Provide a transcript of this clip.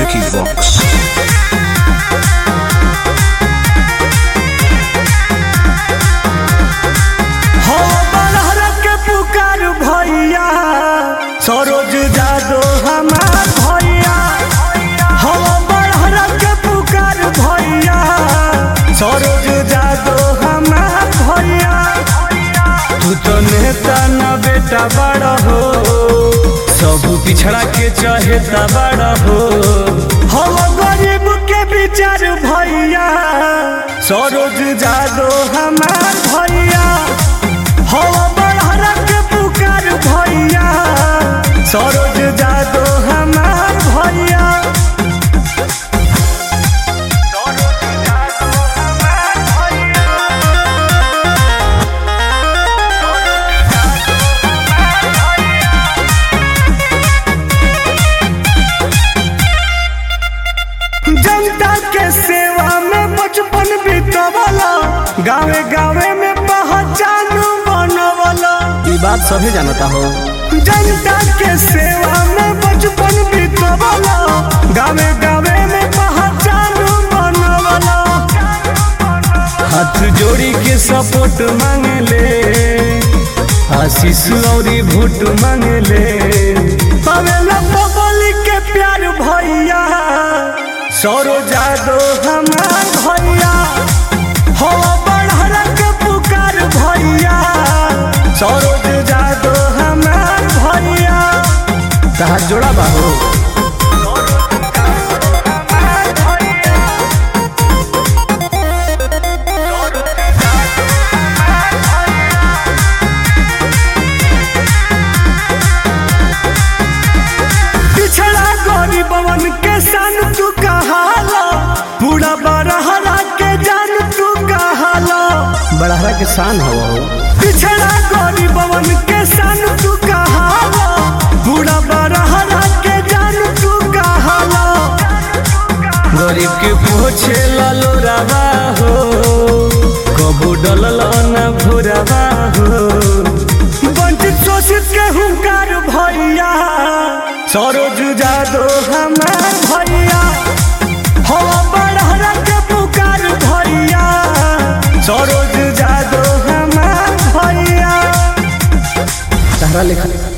Vicky Vox. हो बलहर के पुकार भैया सरोज जादो हमार भैया हो बलहर के पुकार भैया सरोज जादो हमार भैया तू तो नेता न बेटा बड़ा हो सब पिछड़ा के चहेता बड़ा हो हो गरीब के विचार भैया सरोज जादो हमार भैया हो बड़हर के पुकार भैया सरोज जादो हमार भैया सरोज जादो हमार भैया जनता के सेवा में बचपन बितवला गावे गावे में पहचान बनवला ये बात सभी जानता हो जनता के सेवा में बचपन बितवला गावे गावे में पहचान बनवला हाथ जोड़ी के सपोर्ट मांगले आशीष और भोट मांगले पवेला पब्लिक के प्यार भैया सौरो जादो हमार भैया हो बड़हर के पुकार भैया सौरोज जादो हमार भैया तहार जोड़ा बाहो पिछड़ा गरीबवन के सन तू कहाला पूरा बड़हरा के जान तू कहाला बड़हरा के शान हो पिछड़ा गरीबवन के सन तू कहाला पूरा बड़हरा के जान तू कहाला गरीब के पोछे लालो रवा हो कबू डलल न भुरवा हो वंचित शोषित के हुंकार भैया सरोज जादो हमार भैया हो बड़हरा के पुकार भैया सरोज जादो हमार भैया तहरा लिखा